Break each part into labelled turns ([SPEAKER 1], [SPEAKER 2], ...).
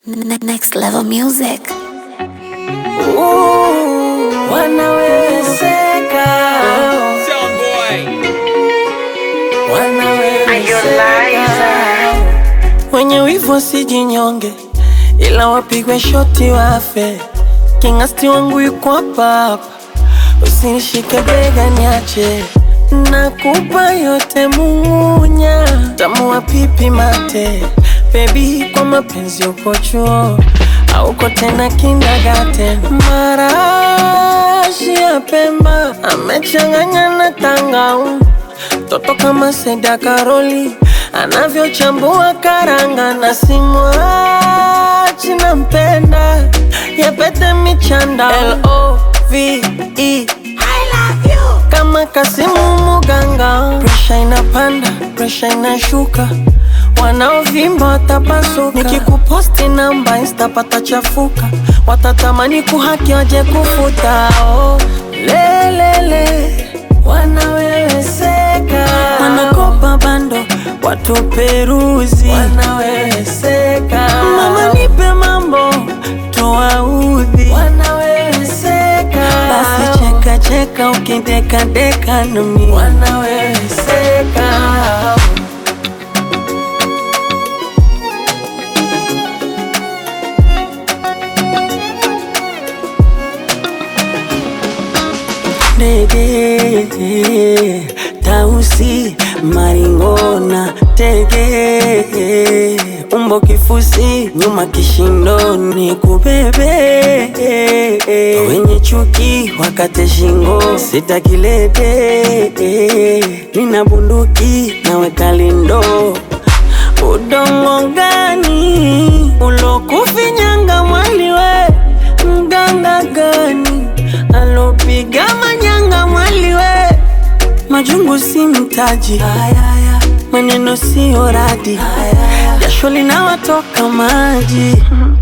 [SPEAKER 1] Ne- Next level music.
[SPEAKER 2] Wanawezeka, wanawezeka. Wenye wivu wasijinyonge, ila wapigwe shoti wafe. Kingasti wangu yuko hapa hapa, usinishike bega niache. Nakupa yote munya, tamu wa pipi mate. Baby, kwa mapenzi uko chuo auko tena kindergarten. Marashi ya Pemba amechanganya na tangaumu Toto kama Seda Karoli anavyochambua karanga na simwachi nampenda yapete michanda L-O-V-E kama Kasimu Muganga, presha inapanda, presha inashuka, wanaovimba watapasuka. Nikikuposti namba insta patachafuka, watatamani kuhaki waje kufuta. Oh, lelele wanaweweseka, wanakopa bando watu peruzi, wanaweweseka. Mama nipe mambo tuwaudhi, wanaweweseka. Basi cheka cheka ukideka deka nami, wanaweweseka. Ndege tausi maringona tege umbo kifusi nyuma kishindoni kubebe wenye chuki wakate shingo sitakilete nina bunduki naweka lindo udongo gani ulokufinyanga mwaliwe mganga gani alopiga manyanga mwaliwe majungu si mtaji maneno siyo radi jasho linawatoka maji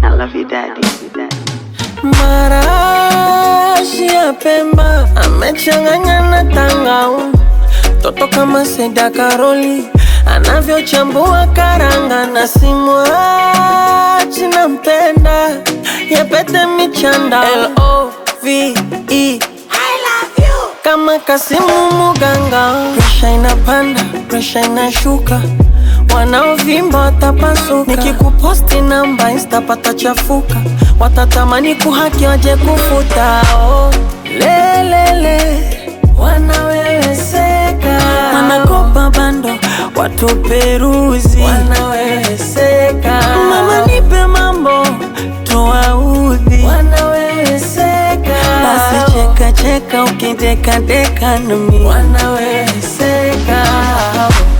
[SPEAKER 2] marashi ya Pemba amechanganya na tangaumu toto kama Seda Karoli anavyochambua karanga na simwachi nampenda yapete michanda L-O-V-E kama Kasimu Muganga, presha inapanda, presha inashuka, wanaovimba watapasuka. Nikikuposti namba insta patachafuka, watatamani kuhaki waje kufuta. Oh, lelele wanaweweseka, wanakopa bando watu peruzi, wanaweweseka. Mama nipe mambo tuwaudhi, wanaweweseka. Basi cheka cheka ukideka deka nami, wanaweweseka.